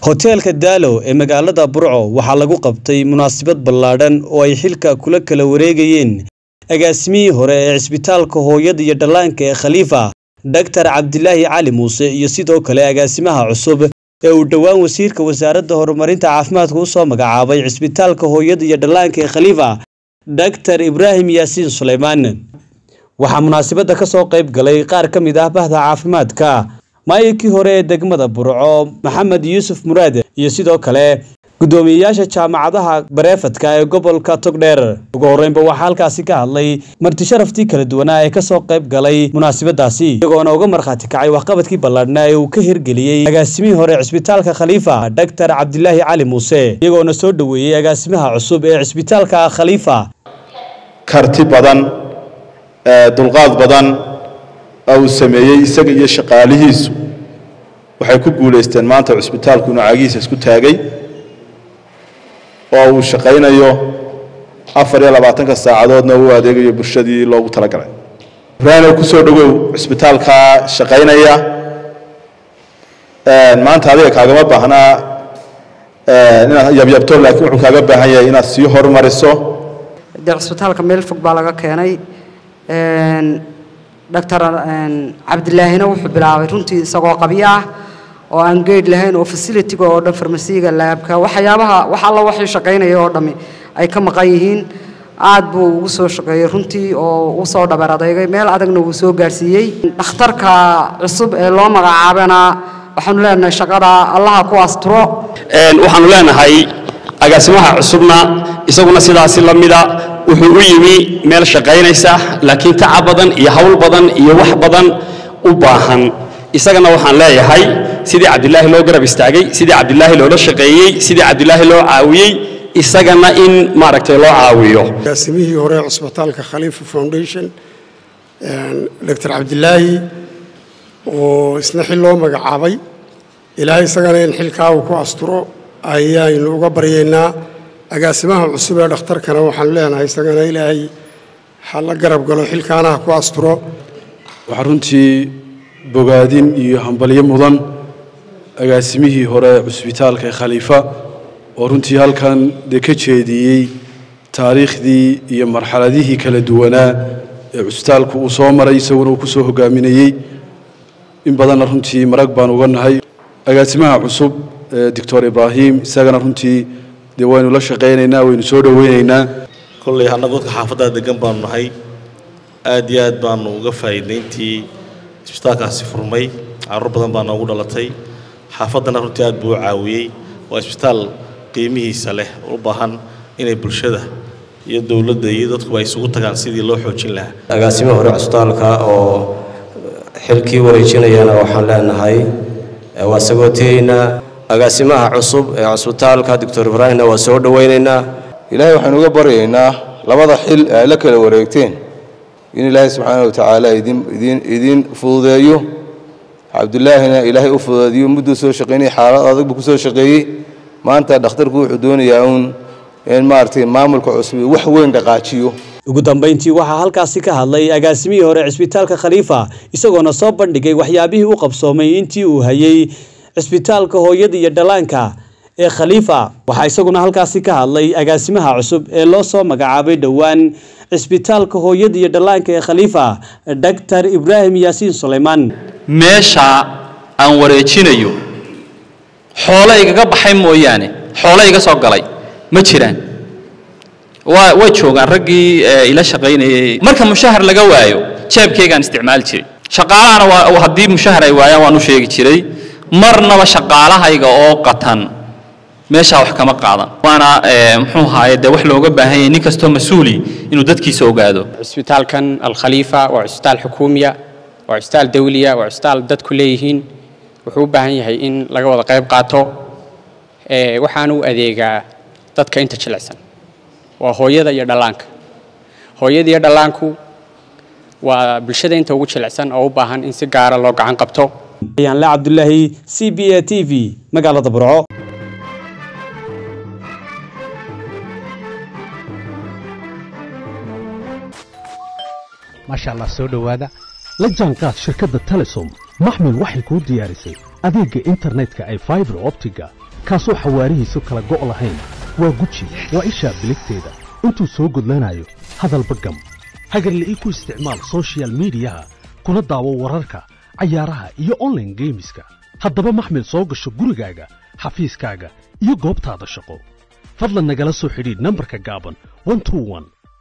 hoteelka daalo ee magaalada burco waxaa lagu qabtay munaasabad ballaadhan oo ay xilka kula kala wareegayeen agaasimihii hore ee cisbitaalka hooyada iyo dhallaanka ee khaliifa dhaktar cabdilaahi cali muuse iyo sidoo kale agaasimaha cusub ee uu dhowaan wasiirka wasaaradda horumarinta caafimaadka u soo magacaabay cisbitaalka hooyada iyo dhallaanka ee khaliifa dhaktar ibraahim yaasiin suleymaan waxaa munaasabadda ka soo qayb galay qaar ka mid ah bahda caafimaadka maayirkii hore ee degmada burco maxamed yuusuf muraad iyo sidoo kale guddoomiyeyaasha jaamacadaha bareefadka ee gobolka togdheer ugu horreynba waxaa halkaasi ka hadlay marti sharaftii kala duwanaa ee kasoo qayb galay munaasabadaasi iyagoona uga markhaati kacay waxqabadkii ballaadhnaa ee uu ka hirgeliyey agaasimihii hore cisbitaalka khaliifa dhaktar cabdilaahi cali muuse iyagoona soo dhoweeyey agaasimaha cusub ee cisbitaalka khaliifa karti badan dulqaad badan uu sameeyey isaga iyo shaqaalihiisu waxay ku guulaysteen maanta cusbitaalku inuu cagihiisa isku taagay oo uu shaqaynayo afar iyo labaatanka saacadoodna uu adeegayo bulshadii loogu talagalay ibraahim ku soo dhowow cusbitaalkaa shaqaynaya maanta adiga kaagama baahnaa inaad yabyabto laakiin wuxuu kaaga baahan yahay inaad sii horumariso dee cusbitaalka meel fog baa laga keenay doctor cabdilaahina wuxuu bilaabay runtii isagoo qabyo ah oo aan geed lahayn oo facilitiga oo dhan farmasiga laabka waxyaabaha wax alla waxay shaqaynaya oo dhammi ay ka maqan yihiin aad buu ugu soo shaqeeyey runtii oo u soo dhabar adeygay meel adagna wuu soo gaarsiiyey dhakhtarka cusub ee loo magacaabana waxaanu leenahay shaqada allaha ku asturo waxaanu leenahay agaasimaha cusubna isaguna sidaasi la mida wuxuu u yimi meel shaqaynaysa laakiin tacab badan iyo hawl badan iyo wax badan u baahan isagana waxaan leeyahay sidii cabdilaahi loo garab istaagay sidii cabdilaahi loola shaqeeyey sidii cabdilaahi loo caawiyey isagana in maaragtay loo caawiyo agaasimihii hore cusbitaalka khaliifa foundation doctor cabdilaahi oo isna xil loo magacaabay ilaahay isagana in xilkaa uu ku asturo ayaynu uga baryaynaa agaasimaha cusub ee dhakhtarkana waxaanu leenahay isagana ilaahay ha la garab galo xilkaana ha ku asturo waxaa runtii bogaadin iyo hambalyo mudan agaasimihii hore cusbitaalka khaliifa oo runtii halkan dee ka jeediyey taariikhdii iyo marxaladihii kala duwanaa ee cusbitaalku uu soo maray isaguna uu ku soo hogaaminayey in badanna runtii marag baan uga nahay agaasimaha cusub doctor ibraahim isagana runtii dee waynu la shaqaynaynaa waynu soo dhoweynaynaa kolley annagu dadka xaafaddaa degan baanu nahay aad iyo aad baanu uga faa'iidayntii isbitaalkaasi furmay carruur badan baa noogu dhalatay xaafaddana runtii aad buu u caawiyey waa isbitaal qiimihiisa leh u baahan inay bulshada iyo dowladda iyo dadkuba ay isugu tagaan sidii loo xoojin lahaa agaasimihi hore cusbitaalka oo xilkii wareejinayana waxaan leenahay waa sagootiyeynaa agaasimaha cusub ee cusbitaalka doctor ibraahimna waa soo dhowaynaynaa ilaahay waxaynu uga baryaynaa labada xil ee ay la kala wareegteen in ilaahay subxaana wa tacaala idin idin idiin fududeeyo cabdullaahina ilaahay u fududeediyo mudduu soo shaqaynayay xaalad adag buu ku soo shaqeeyey maanta dhakhtarku wuxuu doonayaa uun in maaragtay maamulka cusub wax weyn dhaqaajiyo ugu dambayntii waxaa halkaasi ka hadlay agaasimihii hore cisbitaalka khaliifa isagoona soo bandhigay waxyaabihii u qabsoomay intii uu hayay cisbitaalka hooyada iyo dhallaanka ee khaliifa waxaa isaguna halkaasi ka hadlay agaasimaha cusub ee loo soo magacaabay dhowaan cisbitaalka hooyada iyo dhallaanka ee khaliifa dhaktar ibraahim yaasiin suleymaan meesha aan wareejinayo xoolo igaga baxay mooyaane xoolo iga soo galay ma jiraan waa way joogaan raggii ila shaqaynayay marka mushahar laga waayo jeebkaygaan isticmaali jiray shaqaalahana waa haddii mushahar ay waayaan waan u sheegi jiray marnaba shaqaalahayga oo qatan meeshaa wax kama qaadan waana muxuu ahaaye dee wax looga baahan yahay nin kastoo mas-uuli inuu dadkiisa ogaado cusbitaalkan alkhaliifa waa cusbitaal xukuumiya waa cusbitaal dawliya waa cusbitaal dadku leeyihiin wuxuu u baahan yahay in laga wada qayb qaato waxaana u adeegaa dadka inta jilicsan waa hooyada iyo dhallaanka hooyada iyo dhallaanku waa bulshada inta ugu jilicsan oo u baahan in si gaara loo gacan qabto ayaanle cabdulaahi c b a t v magaalada burco maasha allah soo dhowaada la jaanqaad shirkadda telesom maxmil waxay kuu diyaarisay adeegga internetka ay faibar optiga kaasoo xawaarihiisu kala go' lahayn waa guji waa ishaa biligteeda intuu soo gudlanayo hadalba gam hagarle ii ku isticmaal soshiyal miidiyaha kuna daawo wararka cayaaraha iyo onlaine geemiska haddaba maxmil soo gasho gurigaaga xafiiskaaga iyo goobtaada shaqo fadlan nagala soo xidhiidh nambarka gaaban